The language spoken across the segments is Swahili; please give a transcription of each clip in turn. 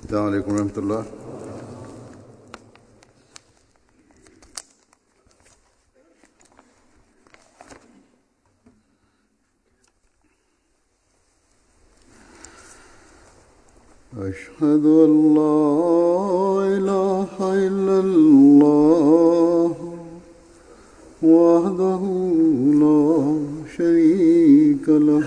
السلام عليكم ورحمة الله أشهد أن لا إله إلا الله وحده لا شريك له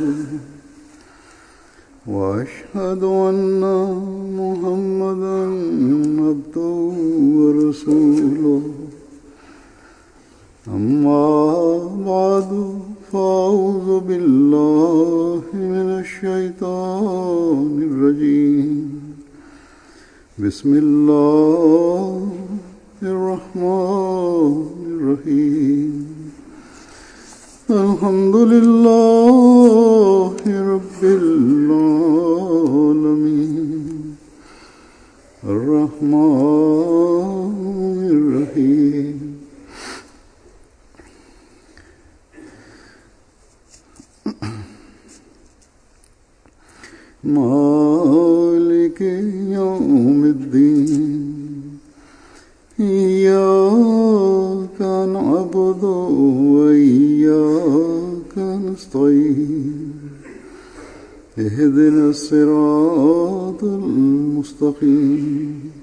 وأشهد أن محمدا عبده ورسوله أما بعد فأعوذ بالله من الشيطان الرجيم بسم الله الرحمن الرحيم الحمد لله رب العالمين الرحمن الرحيم مالك يوم الدين إياك نعبد وإياك نستعين اهدنا الصراط المستقيم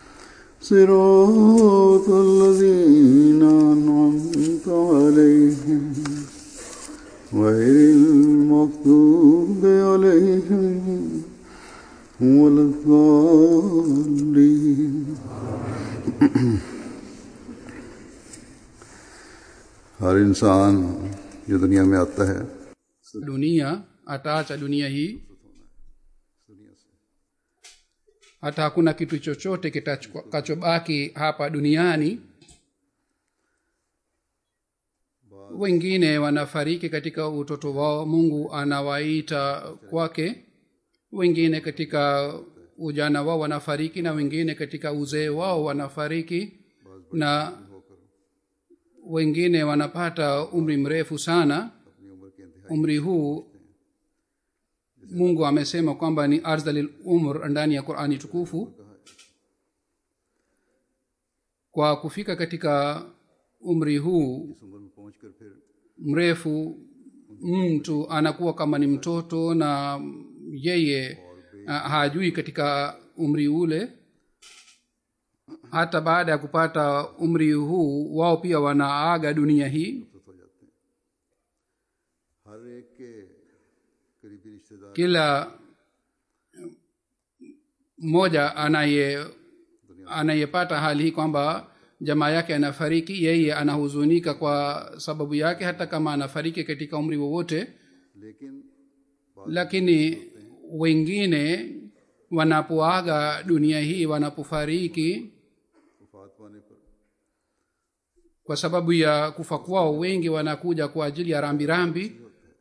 صراط الذين أنعمت عليهم غير المغضوب عليهم ولا الضالين हर इंसान जो दुनिया में आता है dunia ataacha dunia hii hata hakuna kitu chochote kitakachobaki hapa duniani wengine wanafariki katika utoto wao mungu anawaita kwake wengine katika ujana wao wanafariki na wengine katika uzee wao wanafariki na wengine wanapata umri mrefu sana umri huu mungu amesema kwamba ni ardhalil umr ndani ya qurani tukufu kwa kufika katika umri huu mrefu mtu anakuwa kama ni mtoto na yeye uh, hajui katika umri ule hata baada ya kupata umri huu wao pia wanaaga dunia hii हर एक के करीबी रिश्तेदार kila mmoja anaye anayepata hali hii kwamba jamaa yake anafariki yeye anahuzunika kwa sababu yake hata kama anafariki katika umri wowote लेकिन lakini wengine wanapoaga dunia hii wanapofariki वफात पाने पर kwa sababu ya kufa kwao wengi wanakuja kwa ajili ya rambirambi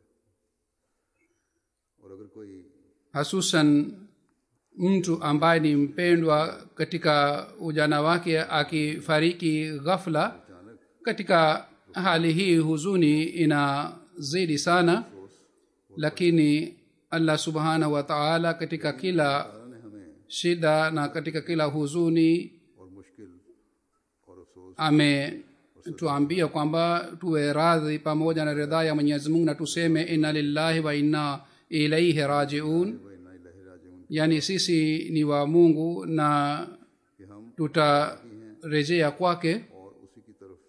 और अगर कोई hasusan mtu ambaye ni mpendwa katika ujana wake akifariki ghafla katika hali hii huzuni inazidi sana lakini allah subhanahu wa taala katika kila ने हमें shida na katika kila huzuni और मुश्किल और अफसोस ametuambia kwamba tuwe radhi pamoja na ridhaa ya mwenyezi mungu na tuseme inna lillahi wa inna ilaihi rajiun व इन्ना इलाही राजिऊन yaani sisi ni wa mungu na कि हम tutarejea kwake और उसी की तरफ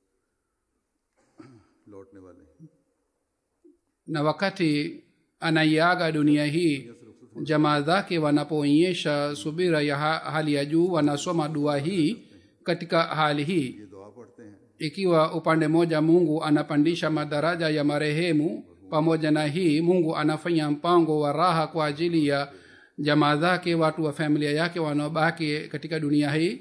लौटने वाले हैं na wakati anaiaga dunia hii jamaa zake wanapoonyesha subira ya ha- hali ya juu wanasoma dua hii katika hali hii ये दुआ पढ़ते हैं ikiwa upande mmoja mungu anapandisha madaraja ya marehemu pamoja na hii mungu anafanya mpango wa raha kwa ajili ya jamaa zake watu wa familia yake wanaobaki katika dunia hii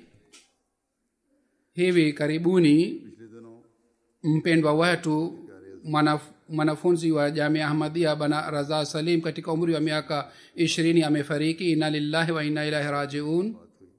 hivi karibuni पिछले दिनों mpendwa wetu mwanaf, mwanafunzi wa jamia ahmadia bana raza salim katika umri wa miaka ishirini amefariki ina lillahi wa inna ilahi rajiun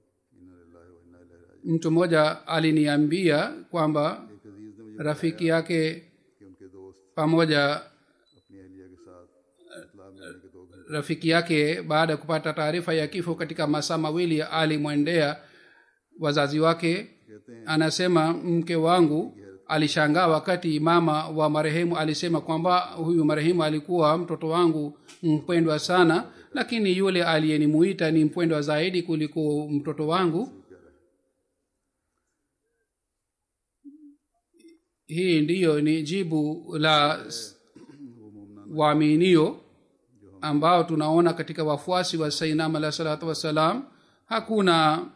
mtu mmoja aliniambia kwamba एक अजीज ने मुझे rafiki yake कि उनके दोस्त pamoja अपनी अहलिया के साथ इतला मिलने के दो घंटे rafiki yake baada ya kupata taarifa ya kifo katika masaa mawili alimwendea wazazi wake anasema mke wangu alishangaa wakati mama wa marehemu alisema kwamba huyu marehemu alikuwa mtoto wangu mpendwa sana lakini yule aliyenimuita ni mpendwa zaidi kuliko mtoto wangu hii ndiyo ni jibu la s- waaminio ambao tunaona katika wafuasi wa sainam alah salatu wassalam hakuna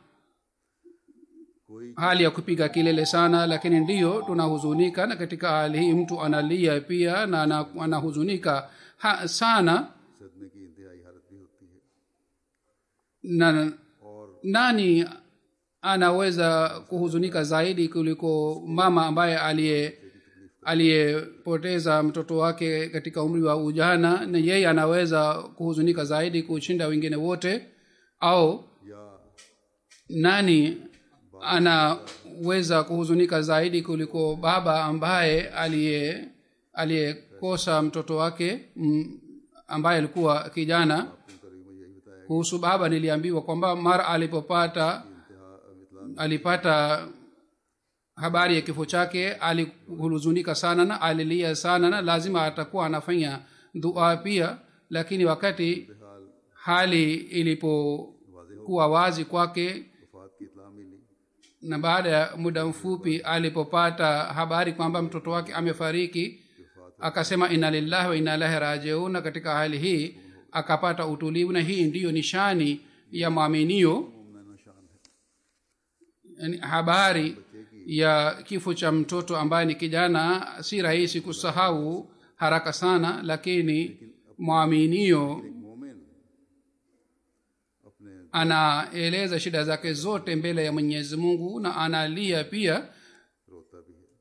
hali ya kupiga kelele sana lakini ndiyo tunahuzunika na katika hali hii mtu analia pia na ana- anahuzunika ha, sana सदमे की इंतहाई हालत भी होती है na nani anaweza kuhuzunika zaidi kuliko mama ambaye aliye aliyepoteza mtoto wake katika umri wa ujana na yeye anaweza kuhuzunika zaidi kushinda wengine wote au या nani anaweza kuhuzunika zaidi kuliko baba ambaye aliye aliyekosa mtoto wake m, ambaye alikuwa kijana करीब मुझे यही बताया kuhusu baba niliambiwa kwamba mara alipopata alipata habari ya kifo chake alihuzunika sana na alilia sana na lazima atakuwa anafanya dua pia lakini wakati hali ilipokuwa wazi kwake वफात की इतला मिली na baada ya muda mfupi alipopata habari kwamba mtoto wake amefariki akasema ina lillahi wa ina ilahi rajiun na katika hali hii akapata utulivu na hii ndiyo nishani ya mwaminio मुमना शान है yani habari ya kifo cha mtoto ambaye ni kijana si rahisi kusahau haraka sana lakini mwaminio मोमिन अपने anaeleza shida zake zote mbele ya mwenyezi mungu na analia pia रोता भी है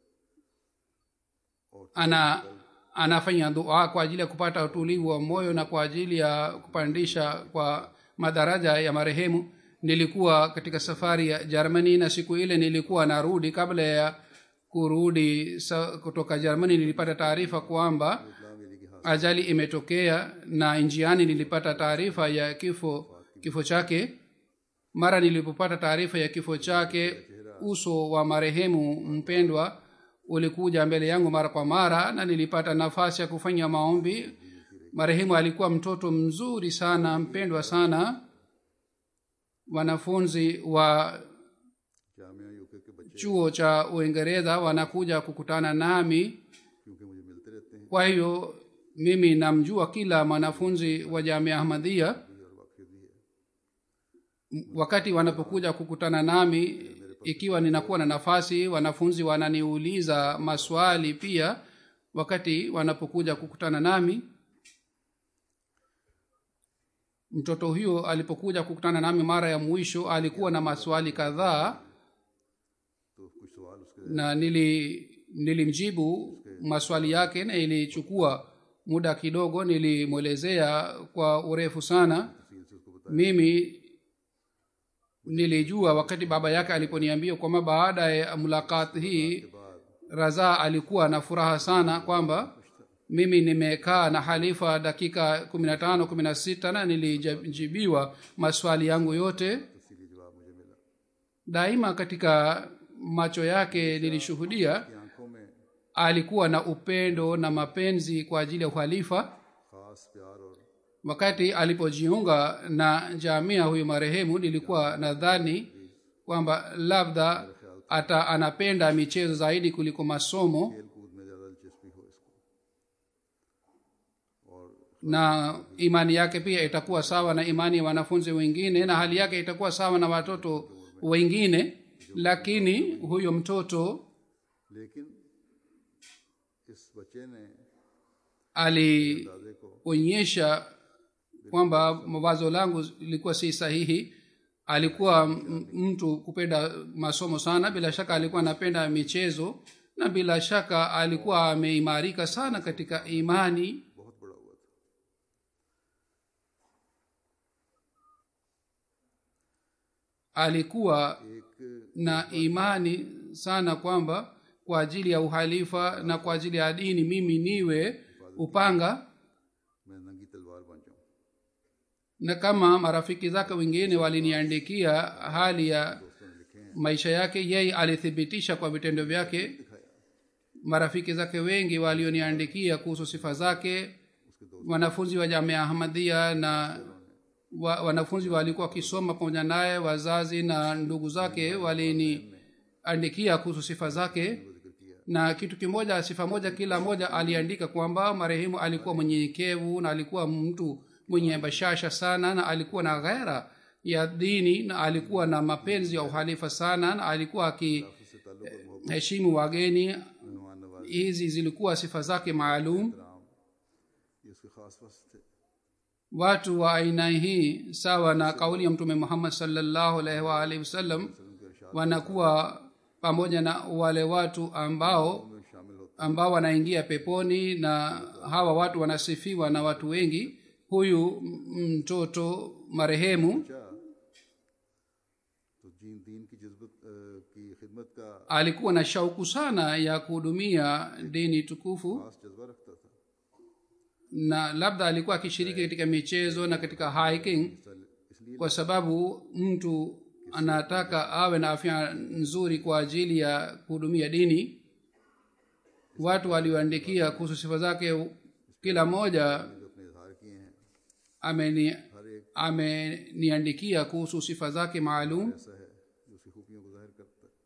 ana anafanya dua kwa ajili ya kupata utulivu wa moyo na kwa ajili ya kupandisha kwa madaraja ya marehemu nilikuwa katika safari ya germany na siku ile nilikuwa narudi kabla ya kurudi sa, kutoka germany nilipata taarifa kwamba ajali imetokea na njiani nilipata taarifa ya kifo kifo chake mara nilipopata taarifa ya kifo chake uso wa marehemu mpendwa ulikuja mbele yangu mara kwa mara na nilipata nafasi ya kufanya maombi marehemu alikuwa mtoto mzuri sana mpendwa sana wanafunzi wa Jamia UK के बच्चे chuo cha uingereza wanakuja kukutana nami क्योंकि मुझे मिलते रहते हैं kwa hiyo mimi namjua kila mwanafunzi wa jamia ahmadhia और वाकई भी है wakati wanapokuja kukutana nami ikiwa ninakuwa na nafasi wanafunzi wananiuliza maswali pia wakati wanapokuja kukutana nami mtoto huyo alipokuja kukutana nami mara ya mwisho alikuwa na maswali kadhaa तो कुछ सवाल उसके na nili nilimjibu maswali yake na ilichukua muda kidogo nilimwelezea kwa urefu sana तफसील से उसको बताया mimi nilijua wakati baba yake aliponiambia kwamba baada ya mulakat hii raza alikuwa na furaha sana kwamba mimi nimekaa na halifa dakika kumi na tano kumi na sita na nilijibiwa maswali yangu yote तफसीली जवाब मुझे मिला daima katika macho yake nilishuhudia कि आंखों में alikuwa na upendo na mapenzi kwa ajili ya uhalifa खास प्यार और wakati alipojiunga na jamia huyu marehemu nilikuwa nadhani kwamba labda ata anapenda michezo zaidi kuliko masomo खेल कूद में ज़्यादा दिलचस्पी हो इसको और na imani yake pia itakuwa sawa na imani ya wanafunzi wengine na hali yake itakuwa sawa na watoto wengine lakini huyo mtoto लेकिन इस बच्चे ने alionyesha दादे को kwamba mawazo langu lilikuwa si sahihi alikuwa m- mtu kupenda masomo sana bila shaka alikuwa anapenda michezo na bila shaka alikuwa ameimarika sana katika imani बहुत बड़ा हुआ था alikuwa एक na imani sana kwamba kwa ajili ya uhalifa na kwa ajili ya dini mimi niwe upanga मैं नंगी तलवार बन जाऊं na kama marafiki zake wengine waliniandikia hali ya maisha yake yeye alithibitisha kwa vitendo vyake marafiki zake wengi walioniandikia kuhusu sifa zake wanafunzi wa jamia ahmadia na wa, wanafunzi walikuwa wakisoma pamoja naye wazazi na ndugu zake waliniandikia kuhusu sifa zake na kitu kimoja sifa moja kila moja aliandika kwamba marehemu alikuwa mwenyenyekevu na alikuwa mtu mwenye bashasha sana na alikuwa na ghera ya dini na alikuwa na mapenzi ya uhalifa sana na alikuwa akiheshimu wageni मेहमान Nawaz hizi zilikuwa sifa zake maalum ये उसके खास वस्त थे watu wa aina hii sawa na kauli ya mtume muhammad salllahu alaihi waalihi wasallam wanakuwa pamoja na wale watu ambao में शामिल होते ambao wanaingia peponi na hawa watu wanasifiwa na watu wengi huyu m- mtoto marehemu अच्छा तो जीन दीन की जज्बत अ, की खिदमत का alikuwa na shauku sana ya kuhudumia dini tukufu खास जज्बा रखता था na labda alikuwa akishiriki katika michezo na katika hiking इसलिए kwa sababu mtu anataka awe na afya nzuri kwa ajili ya kuhudumia dini watu walioandikia kuhusu sifa zake kila mmoja जो अपने इजहार किए हैं ameni हर एक ameniandikia kuhusu sifa zake maalum ऐसा है जो उसकी खूबियों को जाहिर करता है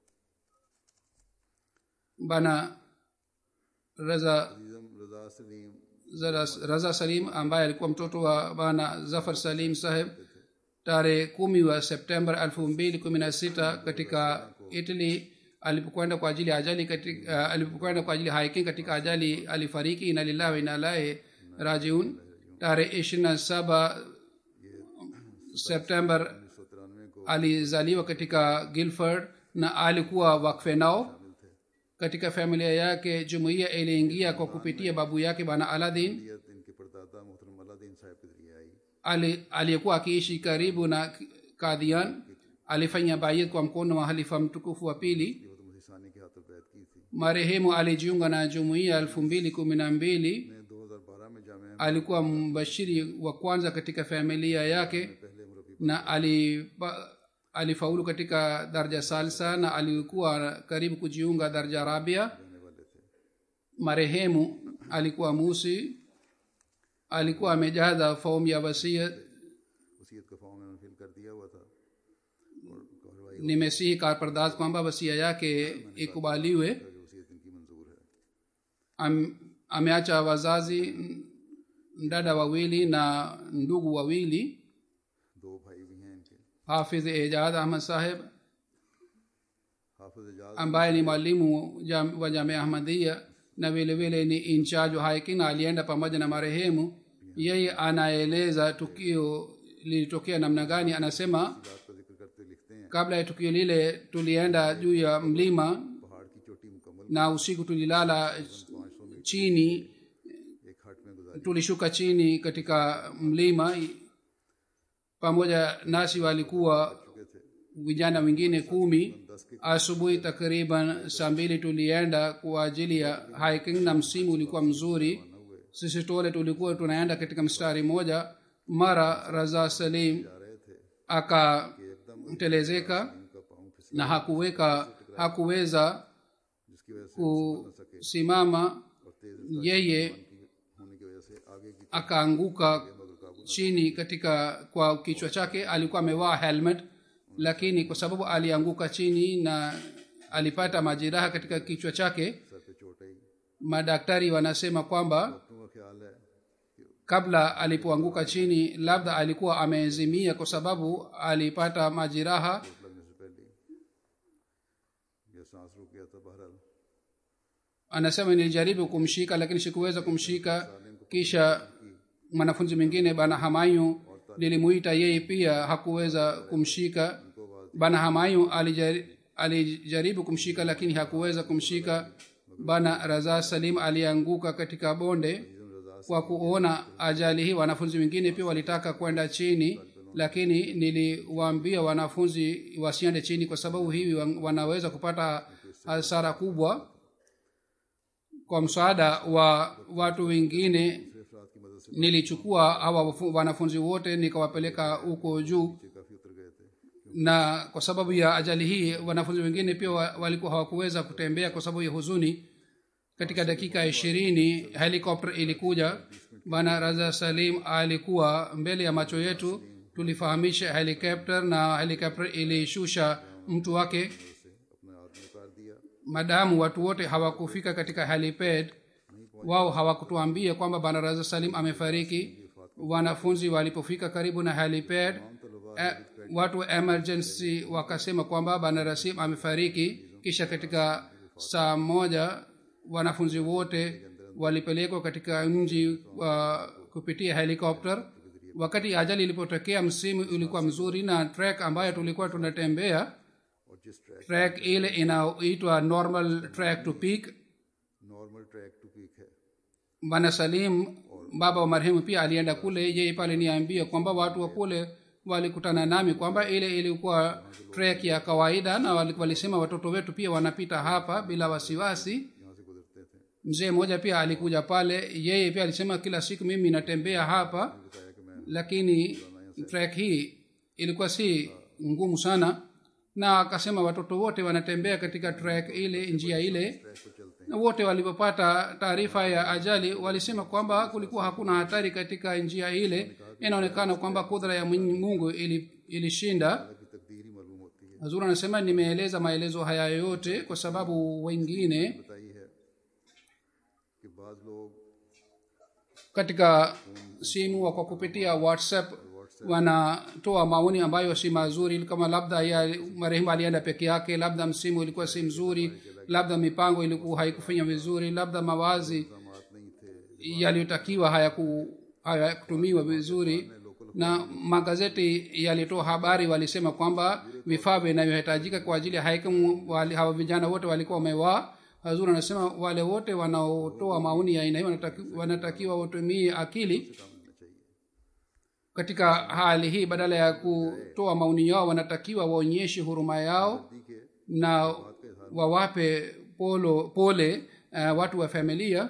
bana raza अजीजम रजा Salim Zara- raza salim ambaye alikuwa mtoto wa bana zafar salim saheb tarehe kumi wa september elfu mbili kumi na sita katika italy alipokwenda kwa ajili ya ajali katika, uh, alipokwenda kwa ajili ya hiking katika ajali alifariki ina lillahi wa inna ilaihi rajiun tarehe ishirini na saba september उन्नीस सौ तिरानवे को alizaliwa katika gilford na alikuwa wakfe nao katika familia yake jumuiya iliingia kwa kupitia babu yake bana aladin शरीयत इनके परदादा मोहतरम अलादीन साहब के जरिए आई ali aliyekuwa akiishi karibu na kadhian alifanya bayit kwa mkono wa halifa mtukufu wa pili ये तो मुझे सानी के हाथों बैत की थी marehemu alijiunga na jumuiya elfu mbili kumi na mbili मैं 2012 में जामे alikuwa mbashiri wa kwanza katika familia yake पहले मुरबी na alipa, alifaulu katika darja salsa na alikuwa karibu kujiunga darja rabia होने वाले थे marehemu alikuwa musi alikuwa amejaza fomu ya wasiat वसीयत का फॉर्म मैंने फिल कर दिया हुआ था और कार्रवाई nimesihi karpardaz kwamba wasia yake ikubaliwe जो वसीयत इनकी मंजूर है Am, ameacha wazazi n- dada wawili na ndugu wawili दो भाई भी हैं इनके hafidh ejad ahmad saheb हाफिज Ejaz ambaye ni mwalimu jam, wa jamia ahmadia na vile vile ni incharge wa hiking na alienda pamoja na marehemu yeye anaeleza tukio lilitokea namna gani anasema बात का जिक्र करते लिखते हैं kabla ya tukio lile tulienda juu ya mlima पहाड़ की चोटी मुकम्मल na usiku tulilala chini एक हट में गुजारी tulishuka chini katika mlima pamoja nasi walikuwa चुके थे vijana wengine kumi asubuhi takriban saa mbili tulienda kwa ajili ya hiking na msimu ulikuwa mzuri sisi tole tulikuwa tunaenda katika mstari moja mara raza salim जा रहे थे akatelezeka उनका पाँव फिसल na hakuweka hakuweza जिसकी वजह से kusimama और तेज yeye होने की वजह से आगे की akaanguka chini katika kwa kichwa chake alikuwa amevaa helmet lakini kwa sababu alianguka chini na alipata majeraha katika kichwa chake सर पे चोट आई madaktari wanasema kwamba डॉक्टरों का ख्याल है कि kabla alipoanguka chini labda alikuwa ameezimia kwa sababu alipata majeraha चोट लगने से पहले ये सांस रुक गया था बहरहाल anasema nilijaribu kumshika lakini sikuweza kumshika kisha mwanafunzi mwingine bana hamayu nilimuita yeye pia hakuweza kumshika bana hamayu alijari, alijaribu kumshika lakini hakuweza kumshika bana raza salim alianguka katika bonde kwa kuona ajali hii wanafunzi wengine pia walitaka kwenda chini lakini niliwaambia wanafunzi wasiende chini kwa sababu hivi wan- wanaweza kupata hasara kubwa kwa msaada wa watu wengine दूसरे अफराद की मदद nilichukua hawa wafu- wanafunzi wote nikawapeleka huko juu नीचे काफी उतर गए थे na kwa sababu ya ajali hii wanafunzi wengine pia wa- walikuwa hawakuweza kutembea kwa sababu ya huzuni katika dakika ishirini helikopter ilikuja bwana raza salim alikuwa mbele ya macho yetu tulifahamisha helikopter na helikopter ilishusha mtu wake से अपना आदमी उतार दिया madamu watu wote hawakufika katika helipad wao hawakutuambia kwamba bwana raza salim amefariki wanafunzi walipofika karibu na helipad eh, watu wa emergency wakasema kwamba bwana rasim amefariki kisha katika saa moja wanafunzi wote walipelekwa katika mji wa kupitia helikopter wakati ajali ilipotokea msimu ulikuwa mzuri na track ambayo tulikuwa tunatembea और जिस track track ile inaitwa normal track to peak normal track to peak है bwana salim baba wa marehemu pia alienda kule yeye pale niambia kwamba watu wa kule walikutana nami kwamba ile ilikuwa trek ya kawaida na wali- walisema watoto wetu pia wanapita hapa bila wasiwasi यहाँ से गुजरते थे mzee mmoja pia alikuja pale yeye pia alisema kila siku mimi natembea hapa बताया कि मैं lakini trek hii ilikuwa si ngumu sana na akasema watoto wote wanatembea katika trek ile njia ile track पर चलते na wote walipopata taarifa ya ajali walisema kwamba kulikuwa hakuna hatari katika njia ile inaonekana kwamba kudra ya Mwenyezi mungu ili- ilishinda हैं की तकदीर ही मालूम होती है hazur anasema nimeeleza maelezo haya yote kwa sababu wengine बताई है कि बाज लोग katika simu wa kwa kupitia whatsapp wanatoa maoni ambayo si mazuri kama labda ya marehemu alienda peke yake labda msimu ilikuwa si mzuri labda mipango ilikuwa haikufanya vizuri labda mawazi इल्जामात नहीं थे yaliyotakiwa hayaku- hayakutumiwa vizuri na magazeti yalitoa habari walisema kwamba vifaa vinavyohitajika kwa ajili ya haikamu wali- hawa vijana wote walikuwa wamevaa hazuri anasema wale wote wanaotoa maoni ya aina hii wanataki- wanatakiwa watumie akili काम लेना चाहिए katika hali hii badala ya kutoa maoni yao wanatakiwa waonyeshe huruma yao दी के na wawape polo pole uh, watu wa familia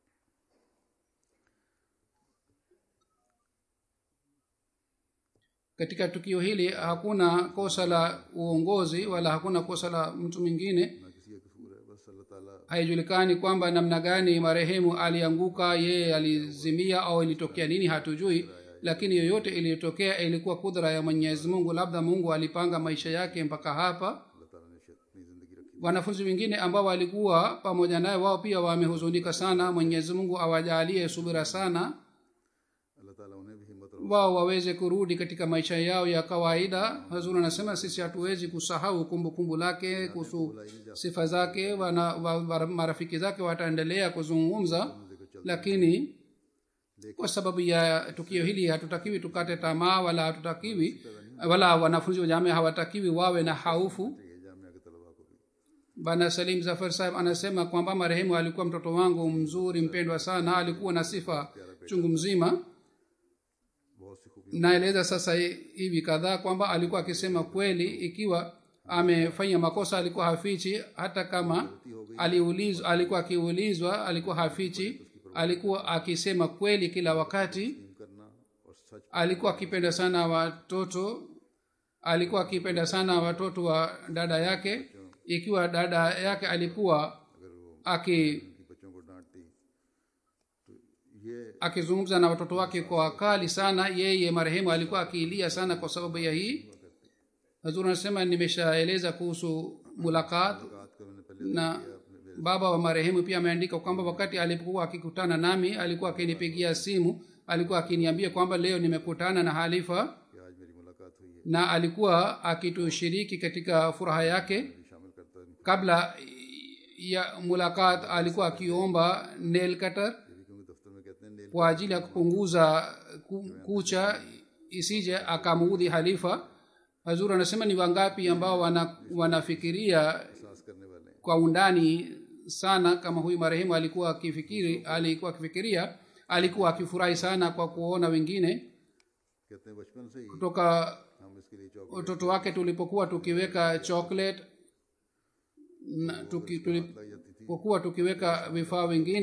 katika tukio hili hakuna kosa la uongozi wala hakuna kosa la mtu mwingine ना किसी का कसूर है बस अल्लाह ताला haijulikani kwamba namna gani marehemu alianguka yeye alizimia au ilitokea nini hatujui lakini yoyote iliyotokea ilikuwa kudra ya mwenyezi mungu labda mungu alipanga maisha yake mpaka hapa अल्लाह ताला ने शायद अपनी जिंदगी रखी wanafunzi wengine ambao walikuwa pamoja naye wao pia wamehuzunika sana mwenyezi mungu awajalie subira sana अल्लाह ताला उन्हें भी हिम्मत और wao waweze kurudi katika maisha yao ya kawaida hazur anasema sisi hatuwezi kusahau kumbukumbu lake kuhusu sifa zake wana, wa, wa, marafiki zake wataendelea kuzungumza lakini kwa sababu ya tukio hili hatutakiwi tukate tamaa wala hatutakiwi wala wanafunzi wa jamia hawatakiwi wawe na haufu ये जामिया के तलबा को भी bana salim zafar saheb anasema kwamba marehemu alikuwa mtoto wangu mzuri mpendwa sana alikuwa na sifa chungu mzima बहुत सी खूबी naeleza sasa hivi kadhaa kwamba alikuwa akisema kweli ikiwa amefanya makosa alikuwa hafichi hata kama aliulizwa alikuwa akiulizwa alikuwa hafichi alikuwa akisema kweli kila wakati करना और सच alikuwa akipenda sana watoto alikuwa akipenda sana watoto wa dada yake ikiwa dada yake alikuwa aki की बच्चों को डांटती तो ये akizungumza na watoto wake kwa kali sana yeye marehemu alikuwa akiilia sana kwa sababu ya hii hazur anasema nimeshaeleza kuhusu mulakat बात का मैंने पहले na baba wa marehemu pia ameandika kwamba wakati alipokuwa akikutana nami alikuwa akinipigia simu alikuwa akiniambia kwamba leo nimekutana na halifa कि आज मेरी मुलाकात हुई है na alikuwa akitushiriki katika furaha yake भी शामिल करता है kabla ya mulakat alikuwa akiomba nail cutter ये भी क्योंकि दफ्तर में कहते हैं नेल kwa ajili ya kupunguza ku- kucha isije akamuudhi halifa hazur anasema ni wangapi ambao wana, wanafikiria एहसास करने वाले हैं kwa undani sana kama huyu marehemu alikuwa akifikiri alikuwa akifikiria alikuwa akifurahi sana kwa kuona wengine कहते हैं बचपन से ही kutoka हम इसके लिए चौक watoto wake tulipokuwa tukiweka chocolate na tuki, tulipokuwa tukiweka vifaa vingine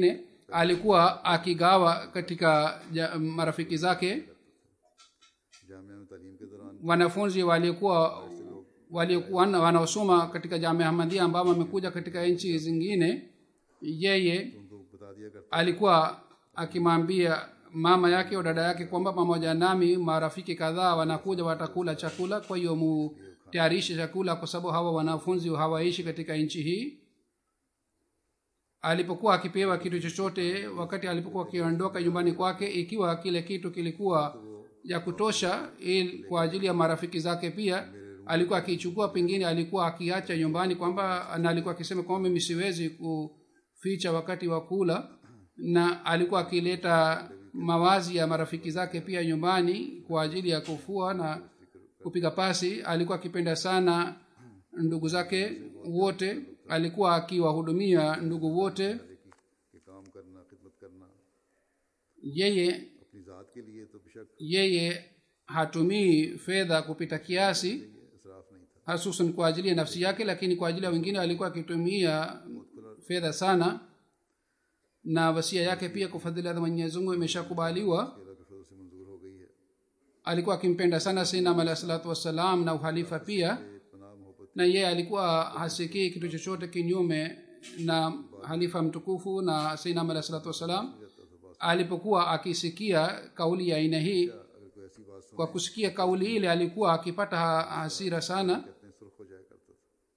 alikuwa akigawa katika ja, marafiki zake Jamia में तालीम के दौरान wanafunzi walikuwa walikuwa wana- wanaosoma katika jamia ahmadia ambao wamekuja katika nchi zingine yeye उनको बता दिया करता alikuwa akimwambia mama yake au dada yake kwamba pamoja nami marafiki kadhaa wanakuja watakula chakula kwa hiyo mutayarishe chakula kwa sababu hawa wanafunzi hawaishi katika nchi hii alipokuwa akipewa kitu chochote wakati alipokuwa akiondoka nyumbani kwake ikiwa kile kitu kilikuwa ya kutosha ili kwa ajili ya marafiki zake pia alikuwa akichukua pengine alikuwa akiacha nyumbani kwamba na alikuwa akisema kwamba mimi siwezi kuficha wakati wa kula na alikuwa akileta mawazi ya marafiki zake pia nyumbani kwa ajili ya kufua na kupiga pasi alikuwa akipenda sana ndugu zake wote alikuwa akiwahudumia ndugu wote कि काम करना खिदमत करना yeye अपनी ज़ात के लिए तो बेशक yeye hatumii fedha kupita kiasi इसराफ नहीं था hasusan kwa ajili ya nafsi yake lakini kwa ajili ya wengine alikuwa akitumia fedha sana na wasia yake pia kwa fadhila za mwenyezi mungu imeshakubaliwa अल्लाह के फजल से मंजूर हो गई है alikuwa akimpenda sana sinam alahi salatu wassalam na uhalifa pia पनाह मोहब्बत na yeye alikuwa hasikii kitu chochote kinyume na halifa mtukufu na sinam alahi salatu wassalam alipokuwa akisikia kauli ya aina hii अगर कोई ऐसी बात सुन kwa kusikia kauli ile alikuwa akipata ha- hasira sana कहते हैं सुर्ख हो जाया करता था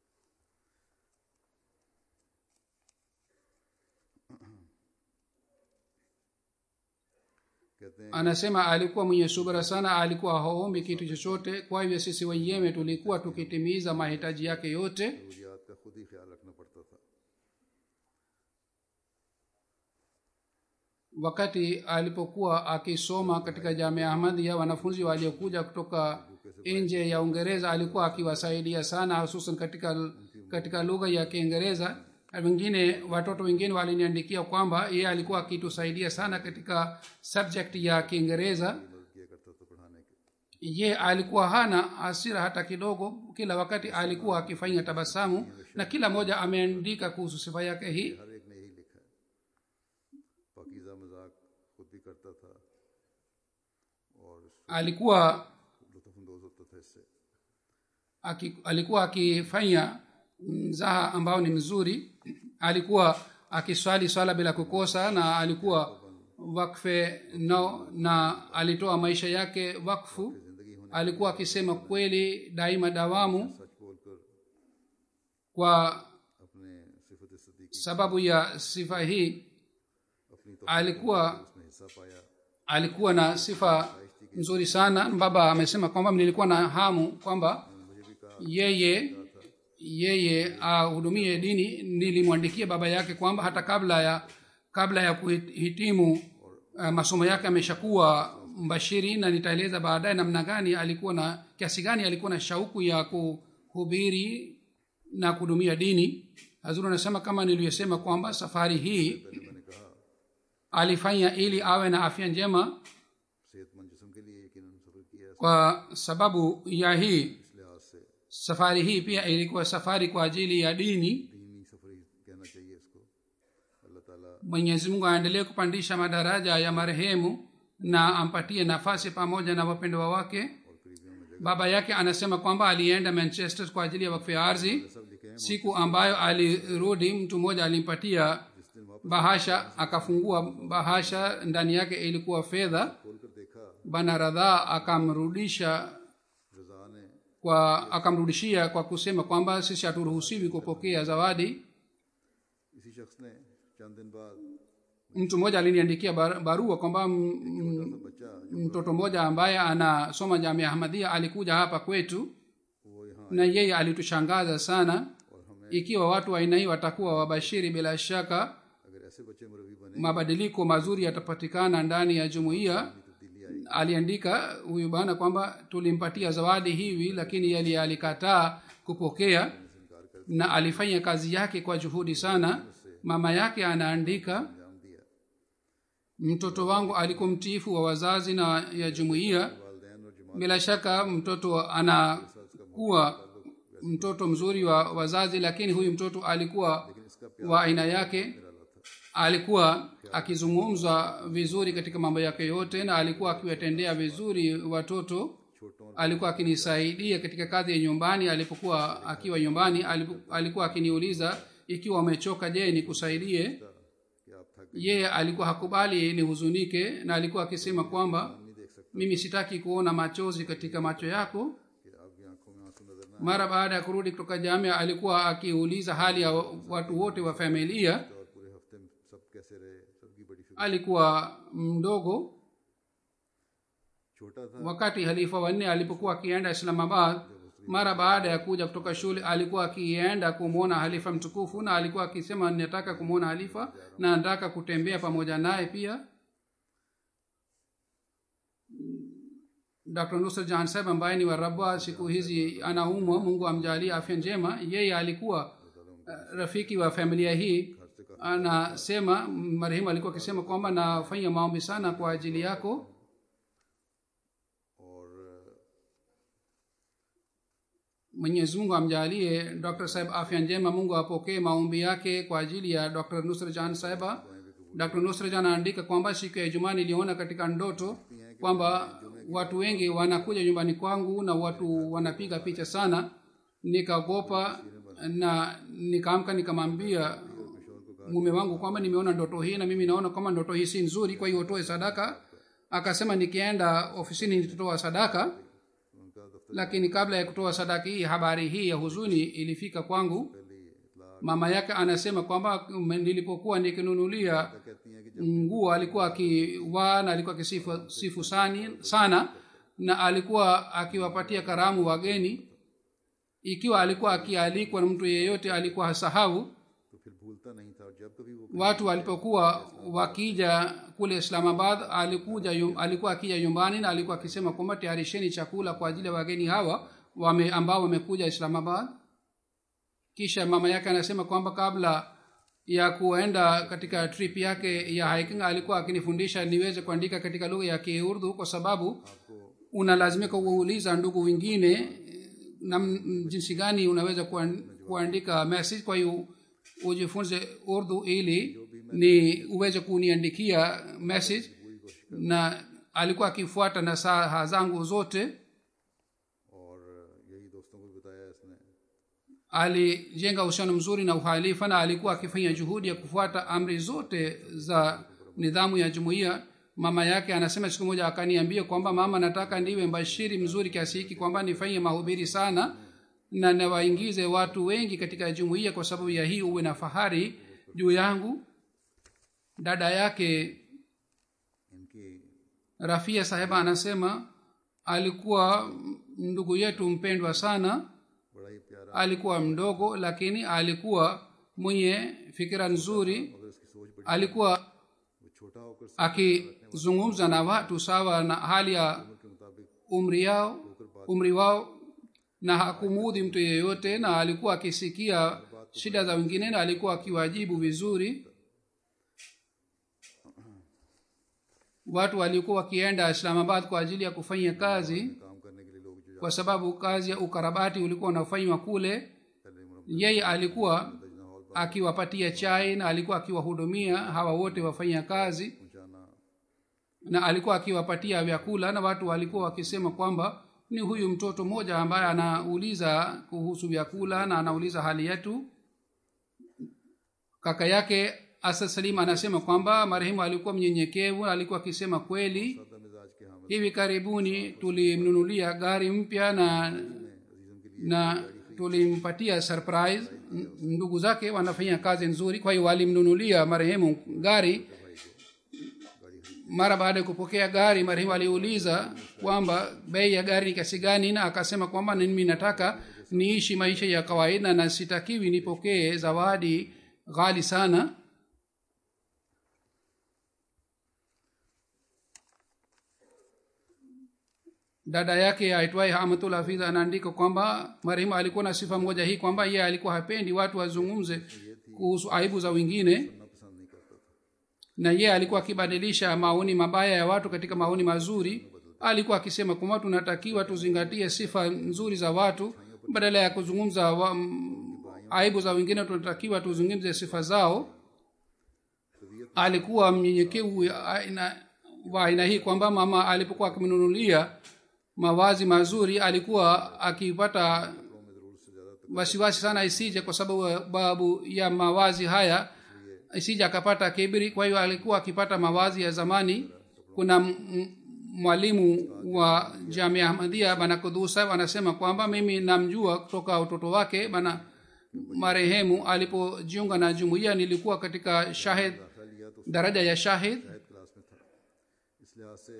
कहते हैं anasema alikuwa mwenye subira sana alikuwa haombi kitu chochote kwa hivyo sisi wenyewe tulikuwa tukitimiza mahitaji yake yote जरूरियात का खुद ही ख्याल रखना पड़ता था wakati alipokuwa akisoma katika jamia ahmadia wanafunzi waliokuja kutoka nje ya uingereza alikuwa akiwasaidia sana hususan katika katika lugha ya kiingereza Na wengine watoto wengine waliniandikia kwamba yeye alikuwa akitusaidia sana katika subject ya kiingereza मदद किया करता था पढ़ाने के ye alikuwa hana hasira hata kidogo kila wakati alikuwa akifanya tabasamu na kila mmoja ameandika kuhusu sifa yake hii हर एक ने यही लिखा है पाकिजा मजाक खुद भी करता था और alikuwa लुत्फानंदोज होता था इससे aki, alikuwa akifanya mzaha ambao ni mzuri alikuwa akiswali swala bila kukosa na alikuwa wakfe no na alitoa maisha yake wakfu alikuwa akisema kweli daima dawamu सच बोलकर kwa अपने सिफत Siddiqui sababu ya sifa hii अपनी तो alikuwa उसमें हिस्सा पाया alikuwa na sifa nzuri sana baba amesema kwamba nilikuwa na hamu kwamba yeye yeye ahudumie dini nilimwandikia baba yake kwamba hata kabla ya kabla ya kuhitimu uh, masomo yake ameshakuwa mbashiri na nitaeleza baadaye namna gani alikuwa na kiasi gani alikuwa na shauku ya kuhubiri na kuhudumia dini hazuru anasema kama nilivyosema kwamba safari hii alifanya ili awe na afya njema सेहतमंद जिसम के लिए यकीन सफर किया है kwa sababu ya hii इस लिहाज से safari hii pia ilikuwa safari kwa ajili ya dini दीनी सफर ही कहना चाहिए इसको अल्लाह ताला mwenyezi mungu aendelee kupandisha madaraja ya marehemu na ampatie nafasi pamoja na wapendwa wake और करीबियों में baba yake anasema kwamba alienda manchester kwa ajili ya wakfu ya ardhi सब लिखे हैं siku ambayo alirudi mtu mmoja alimpatia bahasha akafungua bahasha ndani yake ilikuwa fedha खोलकर देखा bana radhaa akamrudisha रजा ने kwa akamrudishia kwa kusema kwamba sisi haturuhusiwi kupokea zawadi इसी शख्स ने चंद दिन बाद mtu mmoja aliniandikia bar- barua kwamba m- m- बच्चा mtoto mmoja ambaye anasoma jamia ahmadia alikuja hapa kwetu वो यहाँ na yeye alitushangaza sana ikiwa watu wa aina hii watakuwa wabashiri bila shaka अगर ऐसे बच्चे मुरवी बने mabadiliko mazuri yatapatikana ndani ya jumuiya तब्दीली आई aliandika huyu bwana kwamba tulimpatia zawadi hivi lakini yali alikataa kupokea na alifanya kazi yake kwa juhudi sana mama yake anaandika अंजाम दिया mtoto wangu alikuwa mtiifu wa wazazi na ya jumuiya वालदेन और जमात bila shaka mtoto anakuwa mtoto mzuri wa wazazi lakini huyu mtoto alikuwa wa aina yake alikuwa akizungumza vizuri katika mambo yake yote na alikuwa akiwatendea vizuri watoto छोटों alikuwa akinisaidia katika kazi ya nyumbani alipokuwa akiwa nyumbani alipo- alikuwa akiniuliza ikiwa umechoka je nikusaidie कि आप थक yeye alikuwa hakubali nihuzunike na alikuwa akisema kwamba नहीं देख सकते mimi sitaki kuona machozi katika macho yako कि आपकी आंखों में आंसू नजर ना mara baada ya kurudi kutoka jamia alikuwa akiuliza hali ya watu wote wa familia आए और पूरे हफ्ते में सब कैसे रहे सबकी बड़ी फिक्र alikuwa mdogo छोटा था wakati halifa wanne alipokuwa akienda islamabad mara baada ya kuja kutoka shule alikuwa akienda kumwona halifa mtukufu na alikuwa akisema nataka kumwona halifa na nataka kutembea pamoja naye pia dr nusra jahan saheb ambaye ni warabwa siku hizi anaumwa mungu amjalie afya njema yeye alikuwa uh, rafiki wa familia hii anasema marehemu alikuwa akisema kwamba nafanya maombi sana kwa ajili yako और mwenyezi mungu amjalie dr saheb afya njema mungu apokee maombi yake kwa ajili ya dr nusra jan sahiba dr nusra jan anaandika kwamba siku ya ijumaa niliona katika ndoto kwamba watu wengi wanakuja nyumbani kwangu na watu wanapiga picha sana nikaogopa na nikaamka nikamwambia mume wangu kwamba nimeona ndoto hii na mimi naona kwamba ndoto hii si nzuri kwa hiyo utoe sadaka akasema nikienda ofisini nitatoa sadaka उनका दफ्तर lakini kabla ya kutoa sadaka hii habari hii ya huzuni ilifika kwangu पहले ही इतला mama yake anasema kwamba mm, nilipokuwa nikinunulia कहती हैं कि nguo alikuwa akivaa na alikuwa akisifu sifu sani, sana na alikuwa akiwapatia karamu wageni ikiwa alikuwa akialikwa na mtu yeyote alikuwa hasahau तो फिर भूलता नहीं था और जब कभी वो watu walipokuwa wakija kule islamabad alikuja yum, alikuwa akija nyumbani na alikuwa akisema kwamba tayarisheni chakula kwa ajili ya wageni hawa wame, ambao wamekuja islamabad kisha mama yake anasema kwamba kabla ya kuenda katika trip yake ya hiking alikuwa akinifundisha niweze kuandika katika lugha ya kiurdu kwa sababu unalazimika kuuliza ndugu wengine nam jinsi gani unaweza kuan- kuandika message kwa hiyo ujifunze urdu ili ni uweze kuniandikia message na alikuwa akifuata na saha zangu zote और यही दोस्तों को भी बताया इसने alijenga uhusiano mzuri na uhalifa na alikuwa akifanya juhudi ya kufuata amri zote za nidhamu ya jumuiya mama yake anasema siku moja akaniambia kwamba mama nataka ndiwe mbashiri mzuri kiasi hiki kwamba nifanye mahubiri sana na nawaingize watu wengi katika jumuiya kwa sababu ya hii uwe na fahari juu yangu dada yake इनकी rafia saheba anasema alikuwa ndugu yetu mpendwa sana बड़ा ही प्यारा alikuwa mdogo lakini alikuwa mwenye fikira nzuri मगर उसकी सोच बड़ी alikuwa वो छोटा होकर akizungumza na watu sawa na hali ya उम्र के मुताबिक umri yao umri wao na hakumuudhi mtu yeyote na alikuwa akisikia shida za wengine na alikuwa akiwajibu vizuri watu walikuwa wakienda islamabad kwa ajili ya kufanya kazi काम करने के लिए लोग जो kwa sababu kazi ya ukarabati ulikuwa unafanywa kule पहले उम्र yeye alikuwa दजना hall akiwapatia chai na alikuwa akiwahudumia hawa wote wafanya kazi पहुंचाना na alikuwa akiwapatia vyakula na watu walikuwa wakisema kwamba ni huyu mtoto mmoja ambaye anauliza kuhusu vyakula na anauliza hali yetu kaka yake asad salim anasema kwamba marehemu alikuwa mnyenyekevu alikuwa akisema kweli सादा मिजाज के Hamid hivi karibuni tulimnunulia gari mpya na अजीजम के लिए na tulimpatia surprise N- ndugu zake wanafanya kazi nzuri kwa hiyo walimnunulia marehemu gari mara baada ya kupokea gari marehemu aliuliza kwamba bei ya gari ni kiasi gani na akasema kwamba mimi nataka niishi maisha ya kawaida na sitakiwi nipokee zawadi ghali sana dada yake aitwaye hamatul hafiz anaandika kwamba marehemu alikuwa na sifa moja hii kwamba yeye alikuwa hapendi watu wazungumze kuhusu aibu za wengine करना पसंद नहीं करता था na yeye alikuwa akibadilisha maoni mabaya ya watu katika maoni mazuri alikuwa akisema kwamba tunatakiwa tuzingatie sifa nzuri za watu badala ya kuzungumza wa, m, aibu za wengine tunatakiwa tuzungumze sifa zao alikuwa mnyenyekevu ya aina- wa aina hii kwamba mama alipokuwa akimnunulia mavazi mazuri alikuwa akipata wasiwasi sana isije kwa sababu babu ya mavazi haya isije akapata kibiri kwa hiyo alikuwa akipata mavazi ya zamani kuna m- m- mwalimu wa jamia ahmadia bana kudusa anasema kwamba mimi namjua kutoka utoto wake bana marehemu alipojiunga na jumuiya nilikuwa katika shahid daraja ya shahid शायद class में था इस लिहाज से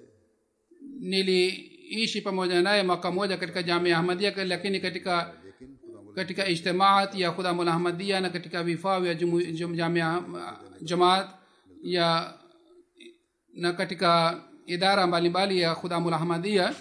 niliishi pamoja naye mwaka moja katika jamia ahmadia lakini katika लेकिन खुदा katika ijtimaat ya khudamul ahmadia na katika vifaa vya jumu- jum- jamia jamaat ya na katika idara mbalimbali ya khudamul ahmadia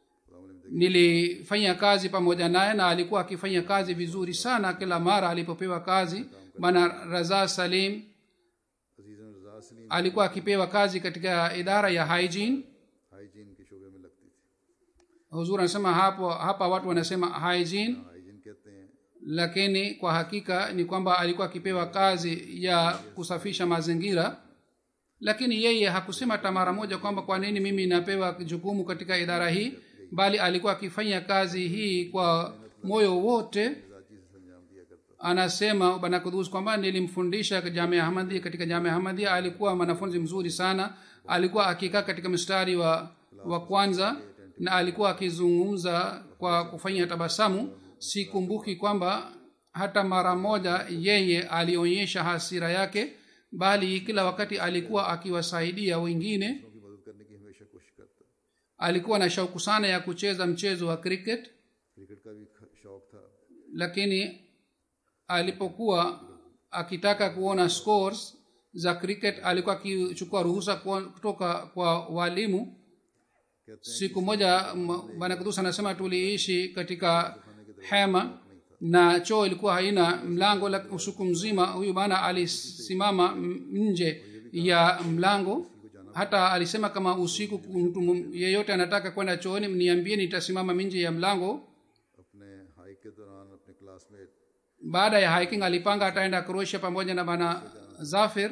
nilifanya kazi pamoja naye na alikuwa akifanya kazi vizuri sana kila mara alipopewa kazi bana raza salim Aziz Raza Salim alikuwa akipewa kazi katika idara ya hygiene hygiene के शोबे में लगती थी huzur anasema hapo hapa watu wanasema hygiene hygiene कहते हैं lakini kwa hakika ni kwamba alikuwa akipewa kazi ya kusafisha mazingira lakini yeye hakusema hata mara moja kwamba kwa nini mimi napewa jukumu katika idara hii bali alikuwa akifanya kazi hii kwa moyo wote मिजाजी से संजाम दिया करता anasema bana kudus kwamba nilimfundisha jamia ahmadia katika jamia ahmadia alikuwa mwanafunzi mzuri sana alikuwa akikaa katika mstari wa, wa kwanza na alikuwa akizungumza kwa kufanya tabasamu sikumbuki kwamba hata mara moja yeye alionyesha hasira yake bali kila wakati alikuwa akiwasaidia wengine की मदद करने की हमेशा कोशिश करता alikuwa na shauku sana ya kucheza mchezo wa cricket cricket का भी ख- शौक था lakini alipokuwa akitaka kuona scores za cricket alikuwa akichukua ruhusa kwa- kutoka kwa walimu siku moja m- bwana kudus anasema tuliishi katika hema na choo ilikuwa haina mlango la usiku mzima huyu bana alisimama m- nje ya mlango hata alisema kama usiku mtu m- yeyote anataka kwenda chooni mniambie nitasimama nje ya mlango अपने hike के दौरान अपने classmate baada ya hiking alipanga ataenda croatia pamoja na bana zafir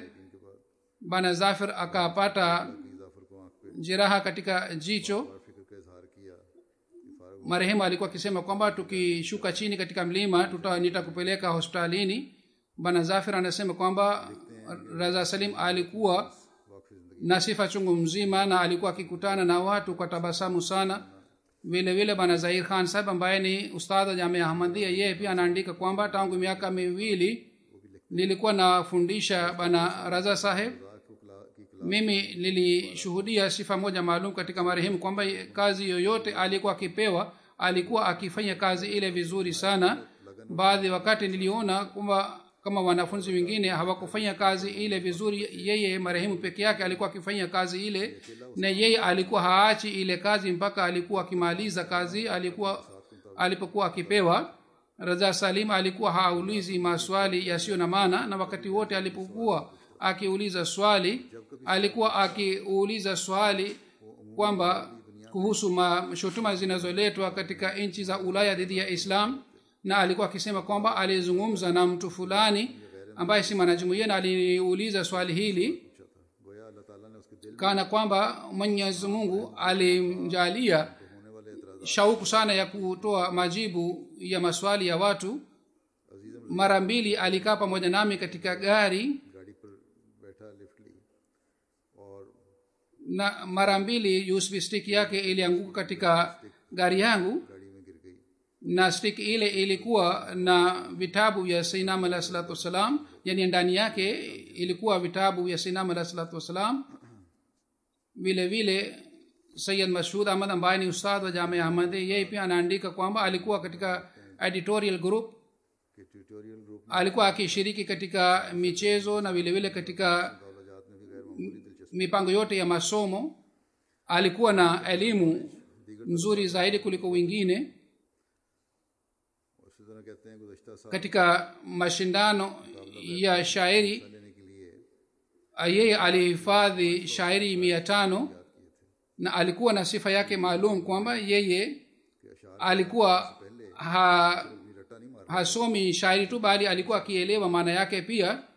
bana zafir akapata की जाफर को आंख पे jeraha katika jicho और फिक्र का इजहार किया कि फारग marehemu alikuwa akisema kwamba tukishuka chini katika mlima tuta nitakupeleka hospitalini bana zafir anasema kwamba raza salim alikuwa वाकफी जिंदगी na sifa chungu mzima na alikuwa akikutana na watu kwa tabasamu sana vile vile bana zahir khan sahib ambaye ni ustadh wa jamia ahmadia yeye pia anaandika kwamba tangu miaka miwili nilikuwa nafundisha bana raza saheb को कला की कला mimi nilishuhudia sifa moja maalum katika marehemu kwamba kazi yoyote alikuwa akipewa alikuwa akifanya kazi ile vizuri sana baadhi wakati niliona kwamba kama wanafunzi wengine hawakufanya kazi ile vizuri yeye marehemu peke yake alikuwa akifanya kazi ile na yeye alikuwa haachi ile kazi mpaka alikuwa akimaliza kazi alikuwa alipokuwa akipewa raza salim alikuwa haulizi maswali yasiyo na maana na wakati wote alipokuwa akiuliza swali alikuwa akiuliza swali kwamba kuhusu ma- shutuma zinazoletwa katika nchi za ulaya dhidi ya islam na alikuwa akisema kwamba alizungumza na mtu fulani ambaye si mwanajumuia na aliniuliza swali hili पूछा था गोया अल्लाह ताला ने उसके दिल kana kwamba mwenyezi mungu alimjalia होने वाले एतराज shauku sana ya kutoa majibu ya maswali ya watu mara mbili alikaa pamoja nami katika gari गाड़ी पर बैठा लिफ्ट ली और na mara mbili usb stick yake ilianguka katika gari yangu गाड़ी में गिर गई na stick ile ilikuwa na vitabu vya sainam alah salatu wassalam yani ndani yake ilikuwa vitabu vya sainam alah salatu wassalam vile vile sayid mashhud ahmad ambaye ni ustadh wa jamia ahmadi yeye pia anaandika kwamba alikuwa katika editorial group कि tutorial group alikuwa akishiriki katika michezo na vile vile katika दौलजात में भी गैर मामूली दिलचस्पी mipango yote ya masomo alikuwa na elimu nzuri zaidi kuliko wengine और इसी तरह कहते हैं गुजशत साल katika mashindano ya shairi लेने के लिए yeye alihifadhi shairi mia tano na alikuwa na sifa yake maalum kwamba yeye कि अशार alikuwa ha, भी रट्टा नहीं मार hasomi shairi tu bali alikuwa akielewa maana yake pia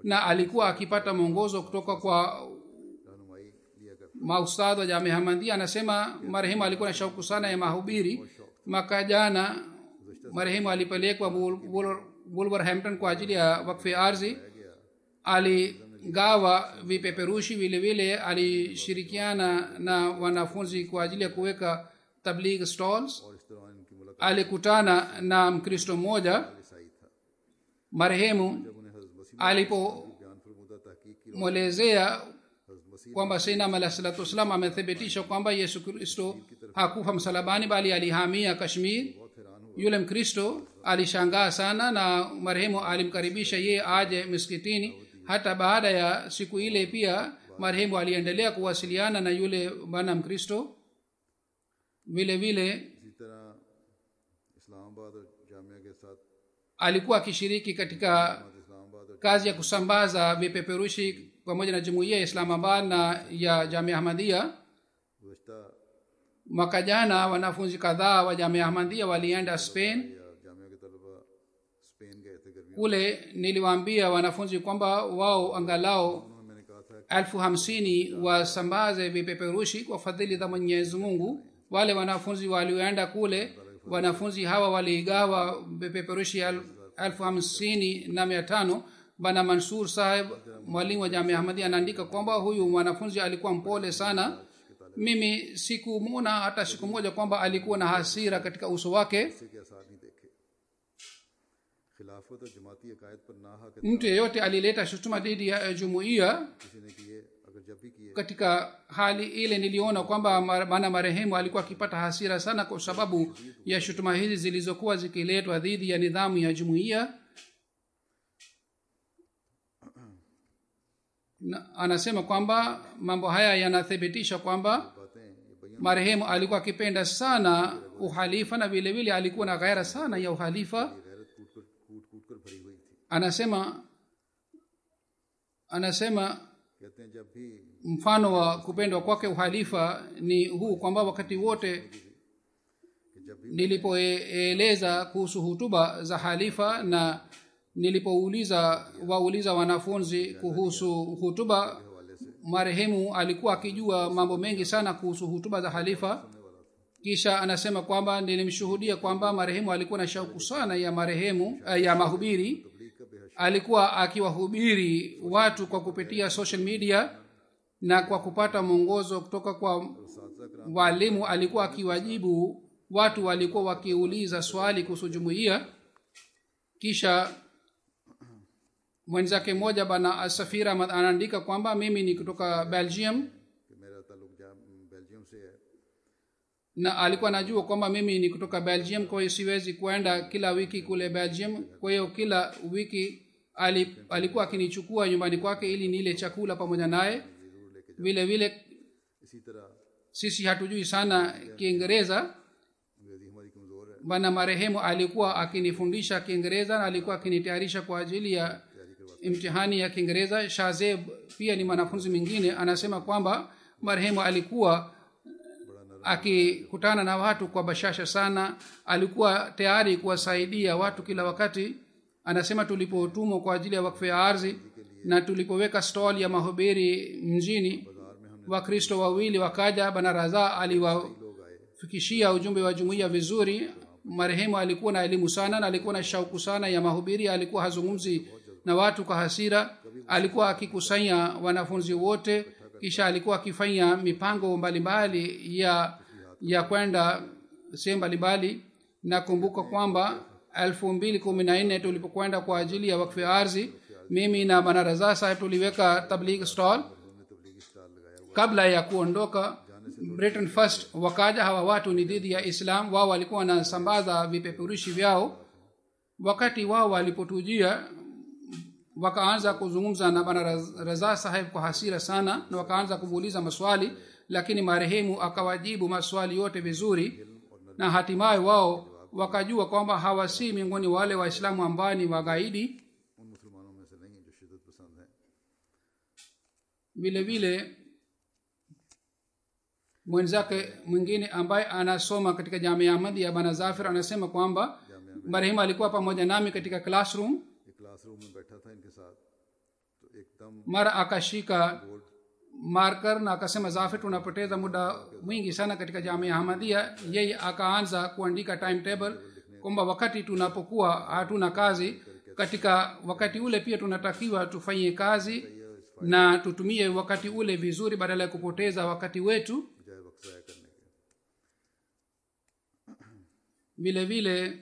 na alikuwa akipata mwongozo kutoka kwa रहनुमाई लिया करते maustadh wa jamia hamadia anasema marehemu alikuwa na shauku sana ya mahubiri mwaka jana marehemu alipelekwa Wol- Wol- wolverhampton kwa ajili ya wakfe ardhi aligawa vipeperushi vile vile alishirikiana na wanafunzi kwa ajili ya kuweka tabligh stalls और इस दौरान इनकी मुलाकात alikutana na mkristo mmoja ईसाई था marehemu जब उन्हें हजरत मसीह alipomwelezea बयान फरमुदा तहकीक की हजरत मसीह kwamba sainam alah salatu wassalam amethibitisha kwamba yesu kristo hakufa msalabani bali alihamia kashmir बहुत हैरान हुआ yule mkristo alishangaa sana na marehemu alimkaribisha yeye aje miskitini hata baada ya siku ile pia marehemu aliendelea kuwasiliana na yule bwana mkristo vile vile इसी तरह इस्लामाबाद और जामिया के साथ alikuwa akishiriki katika Islamabad और kazi ya kusambaza vipeperushi pamoja na jumuiya ya islamabad na ya jamia ahmadia गुजशत mwaka jana wanafunzi kadhaa wa jamia ahmadia walienda spain या जामिया के तलबा स्पेन गए थे गर्मियों kule niliwaambia wanafunzi kwamba wao angalau में मैंने कहा था elfu hamsini wasambaze vipeperushi kwa fadhili za mwenyezi mungu wale wanafunzi walioenda kule wanafunzi hawa waligawa vipeperushi el- elfu hamsini na mia tano bana mansur saheb mwalimu wa jamia ahmadi anaandika kwamba huyu mwanafunzi alikuwa mpole sana mimi sikumwona hata siku moja kwamba alikuwa na hasira katika uso wake किसी के आसार नहीं देखे खिलाफत और जमाती अकायद पर ना हक mtu yeyote alileta shutuma dhidi ya eh, jumuiya किसी ने किए अगर जब भी किए katika hali ile niliona kwamba mar- bwana marehemu alikuwa akipata hasira sana kwa sababu ya shutuma hizi zilizokuwa zikiletwa dhidi ya nidhamu ya jumuiya na anasema kwamba mambo haya yanathibitisha kwamba बातें ये बयान marehemu alikuwa akipenda sana uhalifa na vile vile alikuwa na ghaira sana ya uhalifa गैरत कूट कर कूट कूट कर भरी हुई थी anasema anasema कहते हैं जब भी mfano wa kupendwa kwake uhalifa ni huu kwamba wakati wote कि जब भी nilipoeleza kuhusu hutuba za halifa na nilipouliza wauliza wanafunzi kuhusu hutuba marehemu alikuwa akijua mambo mengi sana kuhusu hutuba za halifa kisha anasema kwamba nilimshuhudia kwamba marehemu alikuwa na shauku sana ya marehemu eh, ya mahubiri alikuwa akiwahubiri watu kwa kupitia social media na kwa kupata mwongozo kutoka kwa walimu alikuwa akiwajibu watu walikuwa wakiuliza swali kuhusu jumuiya kisha mwenzake mmoja bana safira Ahmad anaandika kwamba mimi ni kutoka belgium कि मेरा ताल्लुक जाम बेल्जियम से है na alikuwa anajua kwamba mimi ni kutoka belgium kwa hiyo siwezi kwenda kila wiki kule belgium kwa hiyo kila wiki ali, alikuwa akinichukua nyumbani kwake ili nile chakula pamoja naye vile vile इसी तरह sisi hatujui sana kiingereza अंग्रेजी हमारी कमज़ोर है bwana marehemu alikuwa akinifundisha kiingereza na alikuwa akinitayarisha kwa ajili ya imtihani ya kiingereza shazeb pia ni mwanafunzi mwingine anasema kwamba marehemu alikuwa akikutana na watu kwa bashasha sana alikuwa tayari kuwasaidia watu kila wakati anasema tulipotumwa kwa ajili ya wakfu ya ardhi na tulipoweka stall ya mahubiri mjini wakristo wawili wakaja bana raza aliwafikishia ujumbe wa jumuiya vizuri marehemu alikuwa na elimu sana na alikuwa na shauku sana ya mahubiri alikuwa hazungumzi na watu kwa hasira alikuwa akikusanya wanafunzi wote kisha alikuwa akifanya mipango mbalimbali ya ya kwenda sehemu mbalimbali nakumbuka kwamba elfu mbili kumi na nne tulipokwenda kwa ajili ya wakfu ya ardhi mimi na bana raza saheb tuliweka tabligh stall kabla ya kuondoka britain first wakaja hawa watu ni dhidi ya islam wao walikuwa wanasambaza vipeperushi vyao wakati wao walipotujia wakaanza kuzungumza na bana Raz- raza saheb kwa hasira sana na wakaanza kumuuliza maswali lakini marehemu akawajibu maswali yote vizuri na hatimaye wao wakajua kwamba hawa si miongoni wale waislamu ambao ni wagaidi उन मुसलमानों में से नहीं जो शिदत पसंद हैं vile vile mwenzake mwingine ambaye anasoma katika jamia ahmadi ya bana zafir anasema kwamba marehemu alikuwa pamoja nami katika classroom एक क्लासरूम में बैठा था इनके साथ तो एकदम mara akashika marker na akasema zafir tunapoteza muda mwingi sana katika jamia ahmadia yeye akaanza kuandika timetable kwamba wakati tunapokuwa hatuna kazi katika wakati ule pia tunatakiwa tufanye kazi na tutumie wakati ule vizuri badala ya kupoteza wakati wetu बजाय वक्त ज़ाया करने के vile vile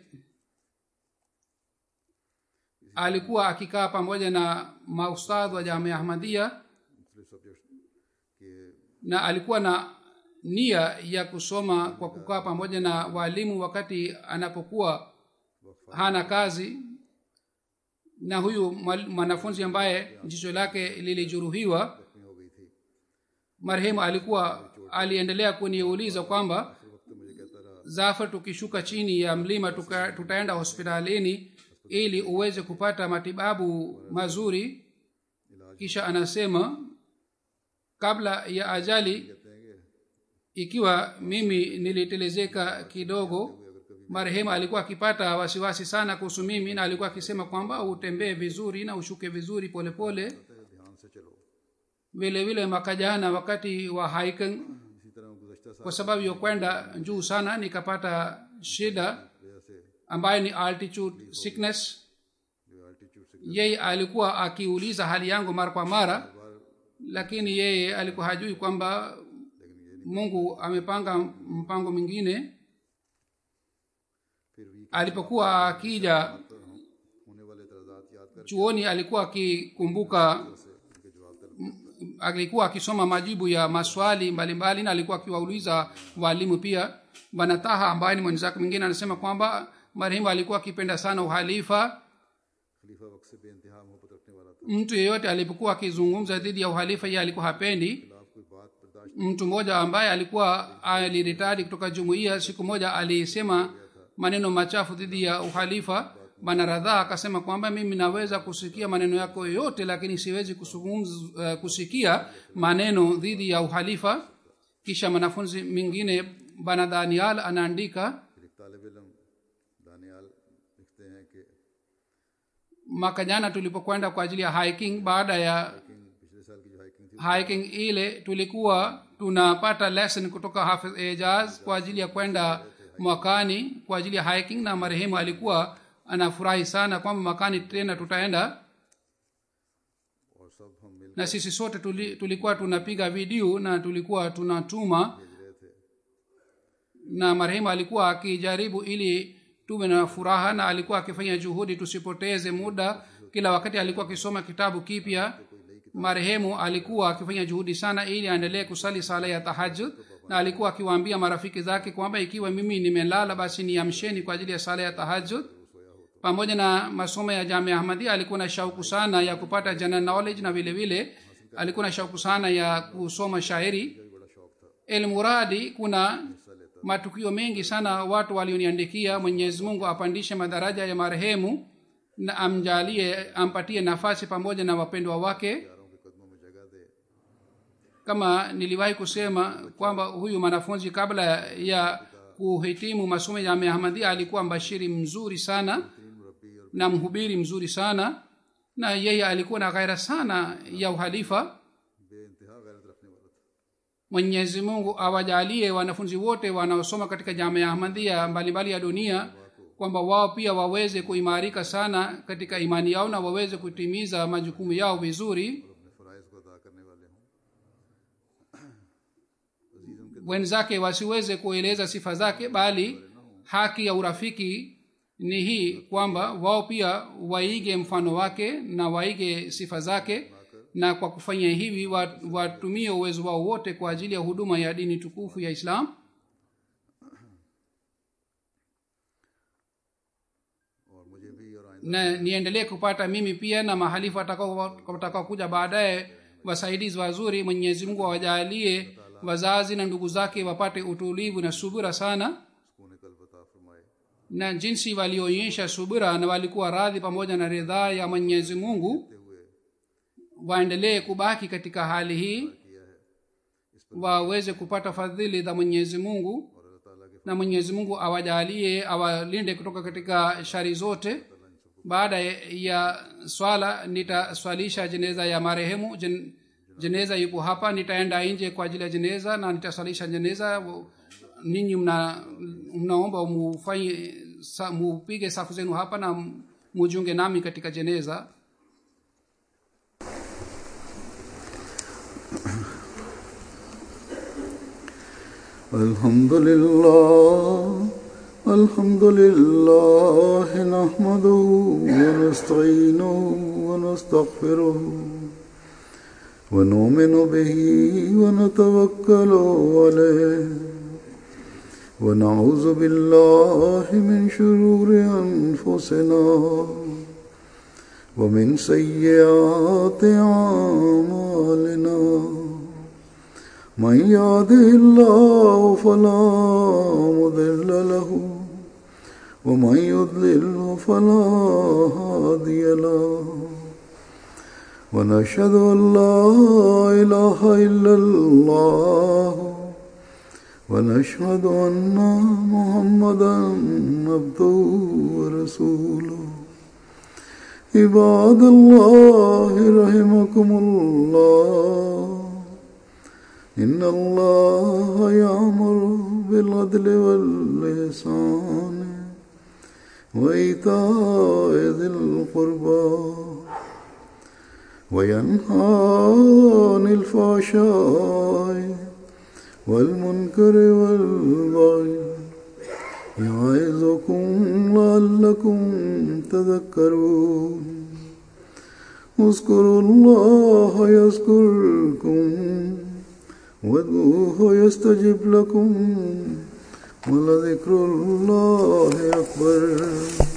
alikuwa akikaa pamoja na maustadh wa jamia ahmadia मुख्तलिफ subject के na alikuwa na nia ya kusoma kwa kukaa pamoja na waalimu wakati anapokuwa hana kazi na huyu mwal- mwanafunzi ambaye jicho lake lilijeruhiwa जख्मी हो गई थी marehemu alikuwa aliendelea kuniuliza kwamba हर वक्त मुझे कहता रहा zafar tukishuka chini ya mlima tuka, tutaenda hospitalini ili uweze kupata matibabu mazuri kisha anasema kabla ya ajali कहते हैं कि ikiwa mimi nilitelezeka kidogo marehemu alikuwa akipata wasiwasi sana kuhusu mimi na alikuwa akisema kwamba utembee vizuri na ushuke vizuri polepole कहते हैं, ध्यान से चलो vile vile mwaka jana wakati wa hiking इसी तरह गुजशत साल kwa sababu ya kwenda juu sana nikapata shida वजह से ambayo ni altitude sickness जो एल्टीट्यूड से yeye alikuwa akiuliza hali yangu mara kwa mara lakini yeye alikuwa hajui kwamba mungu amepanga mpango mwingine फिर week alipokuwa akija होने वाले एतराजात याद कर chuoni alikuwa akikumbuka से उनके जवाब तलब alikuwa akisoma majibu ya maswali mbalimbali na alikuwa akiwauliza walimu pia bwana taha ambaye ni mwenzake mwingine anasema kwamba marehemu alikuwa akipenda sana uhalifa खलीफा वक्त से बेइंतहा मोहब्बत रखने वाला था mtu yeyote alipokuwa akizungumza dhidi ya uhalifa ye alikuwa hapendi खिलाफ कोई बात बर्दाश्त mtu mmoja ambaye alikuwa aliritadi kutoka jumuiya siku moja alisema maneno machafu dhidi ya uhalifa bana radhaa akasema kwamba mimi naweza kusikia maneno yako yote lakini siwezi kusungumza, uh, kusikia maneno dhidi ya uhalifa kisha mwanafunzi mwingine bana danial anaandika फिर एक तालब इलम दानियाल लिखते हैं कि mwaka jana tulipokwenda kwa ajili ya hiking baada ya hiking पिछले साल की जो हाइकिंग थी hiking ile tulikuwa tunapata lesson kutoka hafidh ejaz kwa ajili ya kwenda mwakani kwa ajili ya hiking na marehemu alikuwa anafurahi sana kwamba mwakani tena tutaenda और सब हम मिल na sisi sote tuli, tulikuwa tunapiga video na tulikuwa tunatuma भेज रहे थे na marehemu alikuwa akijaribu ili tuwe na furaha na alikuwa akifanya juhudi tusipoteze muda kila wakati alikuwa akisoma kitabu kipya marehemu alikuwa akifanya juhudi sana ili aendelee kusali sala ya tahajud na alikuwa akiwaambia marafiki zake kwamba ikiwa mimi nimelala basi niamsheni kwa ajili ya sala ya tahajud pamoja na masomo ya jamia ahmadia alikuwa na shauku sana ya kupata general knowledge na vile vile alikuwa na shauku sana ya kusoma shairi बड़ा शौक था elmuradi kuna matukio mengi sana watu walioniandikia mwenyezi mungu apandishe madaraja ya marehemu na amjalie ampatie nafasi pamoja na wapendwa wake यारों के कदमों में जगह दे kama niliwahi kusema kwamba huyu mwanafunzi kabla ya kuhitimu masomo ya ahmadia alikuwa mbashiri mzuri sana तीन मुरब्बी और na mhubiri mzuri sana na yeye alikuwa na ghaira sana ya uhalifa बेइंतहा गैरत रखने वाला था mwenyezi mungu awajalie wanafunzi wote wanaosoma katika jamia ahmadia mbalimbali ya dunia kwamba wao pia waweze kuimarika sana katika imani yao na waweze kutimiza majukumu yao vizuri और अपने फ़राइज़ को अदा करने वाले हों अजीज़म के wenzake wasiweze kueleza sifa zake bali haki ya urafiki ni hii kwamba wao pia waige mfano wake na waige sifa zake na kwa kufanya hivi wa- watumie uwezo wao wote kwa ajili ya huduma ya dini tukufu ya islam और मुझे भी और आइंदा na niendelee kupata mimi pia na mahalifu watakao watakao kuja baadaye wasaidizi wazuri mwenyezi mungu awajalie wazazi na ndugu zake wapate utulivu na subira sana सुकून कल्ब अता फरमाए na jinsi walioonyesha subira na walikuwa radhi pamoja na ridhaa ya mwenyezi mungu हुए waendelee kubaki katika hali hii किया है waweze kupata fadhili za mwenyezi mungu और अल्लाह ताला के na mwenyezi mungu awajalie awalinde kutoka katika shari zote अल्लाह इन सबको baada ya swala nitaswalisha jeneza ya marehemu Jen, jeneza yupo hapa nitaenda nje kwa ajili ya jeneza na nitaswalisha jeneza ninyi mna mnaomba mufanye sa, mupige safu zenu hapa na mujunge nami katika jeneza الحمد لله الحمد لله نحمده ونستعينه ونستغفره ونؤمن به ونتوكل عليه ونعوذ بالله من شرور أنفسنا ومن سيئات أعمالنا من يهده الله فلا مضل له ومن يضلل فلا هادي له ونشهد ان لا اله الا الله ونشهد ان محمدا عبده ورسوله عباد الله رحمكم الله إن الله يأمر بالعدل واللسان وإيتاء ذي القربى وينهى عن الفحشاء والمنكر والبغي يعظكم لعلكم تذكرون اذكروا الله يذكركم وادعوه يستجب لكم ولذكر الله أكبر